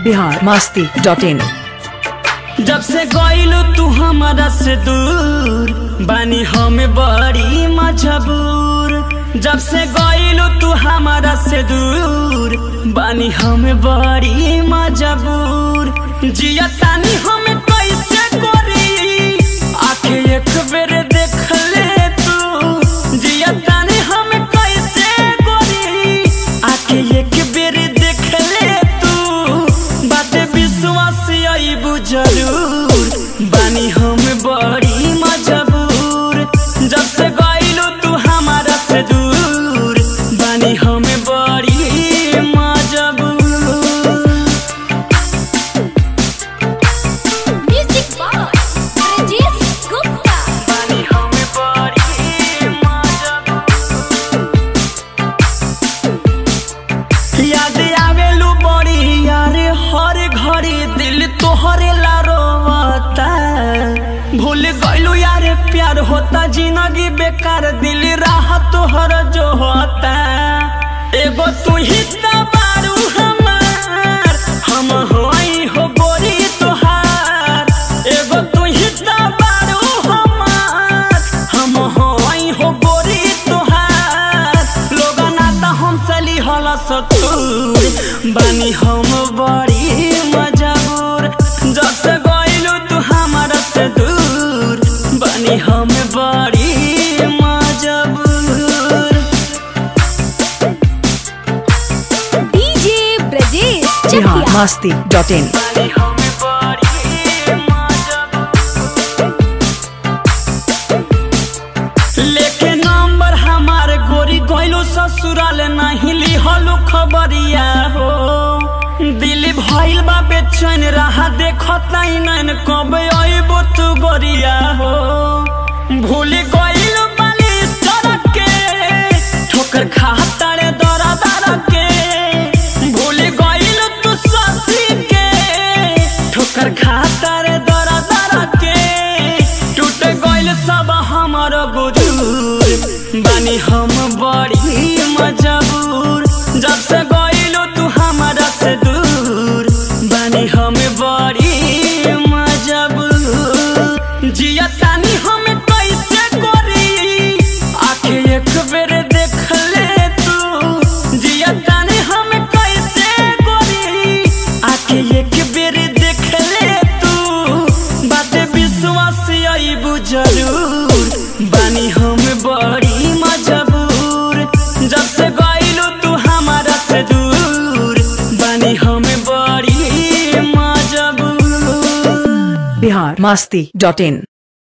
बिहार मस्ती dot इन जब से गइलू तू हमारा से दूर बानी हम बड़ी मजबूर जब से गइलू तू हमारा से दूर बानी हम बड़ी मजबूर जिया तानी हम कैसे करी आखे एक बेर देख ले तू जिया तानी हम कैसे करी आखे एक बेर देख ले तू बाते विश्वास आईबू जरूर बानी हम बड़ी मजबूर जब से गइलू तू हमारा से दूर बानी हम बड़ी मजबूर Music Box, Rajesh Gupta. बानी हम बड़ी मजबूर याद आवेलू बड़ी यार हर घड़ी दिल तोहरे ला रोवता भूल गइलू यार प्यार होता जिंदगी बेकार दिल राह तोहर जो होता एगो तू ही त बारू हमार हम होई हो गोरी तोहार एगो तू ही त बारू हमार हम होई हो गोरी तोहार लोग नाता हम चली हला सतूर बानी हम बड़ी मजबूर जब से गइलू तू हमारा से दूर बानी हम बड़ी मजबूर DJ Brajesh Bihar Chakia. Masti dot in बानी हम बड़ी मजबूर लेके नंबर हमार गोरी गइलो ससुराल नहीं लिहलो खबरिया हो दिल भइल बा बेचैन रहा देखत नहीं नैन कब अइबो तू गोरिया हो भूल गइल बानी सड़क के ठोकर खाता रे दरा दरा के भूल गइल तू ससी के ठोकर खाता रे दरा दरा के टूट गइल सब हमर गुजूर बानी हम बड़ी मजबूर जब से गइलो तू हमारा से दूर बानी हम बड़ी मजबूर जिया तानी हम कैसे करी आखे एक बेर देख ले तू जिया तानी हम कैसे करी आखे एक बेर देख ले तू बाते विश्वास आईबू जरूर बानी हम बड़ी मजबूर जब से गइलू तू हमारा से दूर बानी हम बड़ी मजबूर बिहार मस्ती डॉट इन